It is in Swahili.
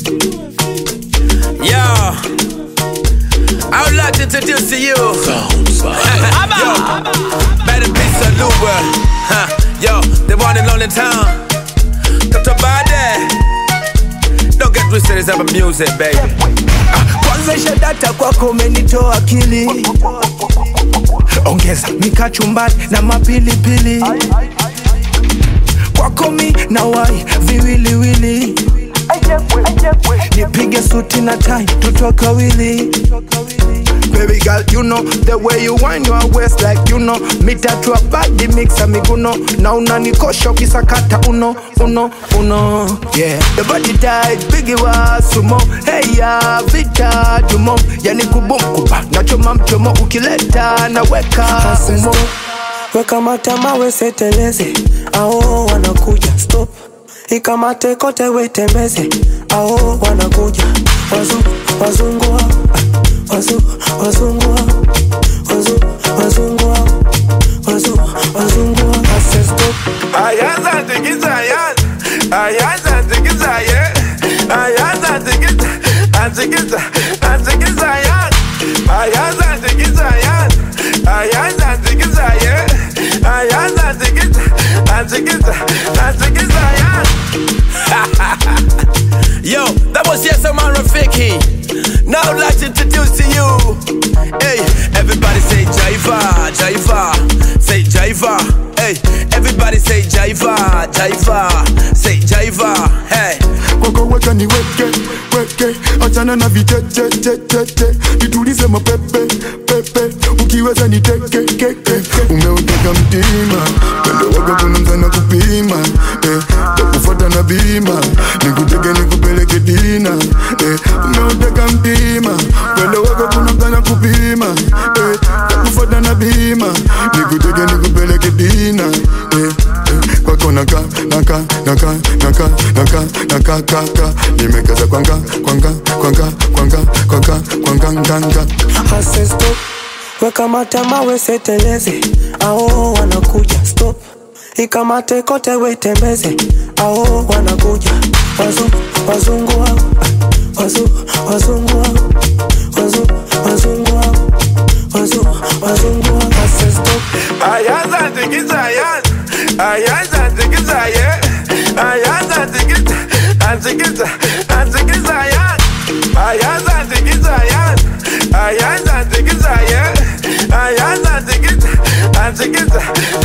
Yo, I would like to introduce to you. Yo, better be Saluba. Huh. Yo, the one and only town. Dr. Bade. Don't get twisted, it's about music, baby. kwanza shadata kwako umenitoa akili ongeza mikachumbari na mapilipili kwako mi na wai viwiliwili nipige suti na tai tutoke wili Baby girl, you know the way you wind your waist like you know mitatua badi mixa miguno na unanikosha ukisakata uno uno uno yeah the body tight bigi wa sumo hey ya vita jumo yani kubum kuba nachoma mchomo ukileta naweka umo weka matama weseteleze ao wanakuja stop ikamate kote wetembeze ao wanakuja wazu wazungua wazu wazungua wazu wazungua wazu wazungua ase stop Ayaza tikiza yan Ayaza tikiza ye Ayaza tikiza Atikiza Atikiza yan Ayaza tikiza yan Ayaza tikiza ye Ayaza tikiza Atikiza Atikiza yan Yo, that was yes, I'm Rafiki. Now I'd like to introduce to you. Hey, everybody say Jaiva, Jaiva, say Jaiva. Hey, everybody say Jaiva, Jaiva, say Jaiva. Hey. kwako weka ni weke weke achana na vichechechecheche vitulize mapepe pepe ukiweza ni teke keke umeuteka mtima pendo wako kuna mzana kupima eh, takufuata na bima nikuteke nikupeleke dina eh, umeuteka mtima pendo wako kuna mzana kupima eh, takufuata na bima nikuteke nikupeleke dina eh, eh, kwako naka naka naka naka naka naka kaka nimekaza kwanga kwanga kwanga kwanga kwanga kwanga nganga ase stop weka matama weseteleze ao wanakuja stop ikamate kote wetembeze ao wanakuja wazu wazungua wazu wazungua wazu wazungua wazu wazungua ase stop Ayaza tikiza yan Ayaza tikiza ye Ayaza tikiza Atikiza Atikiza yan Ayaza tikiza yan Ayaza tikiza ye Ayaza tikiza Atikiza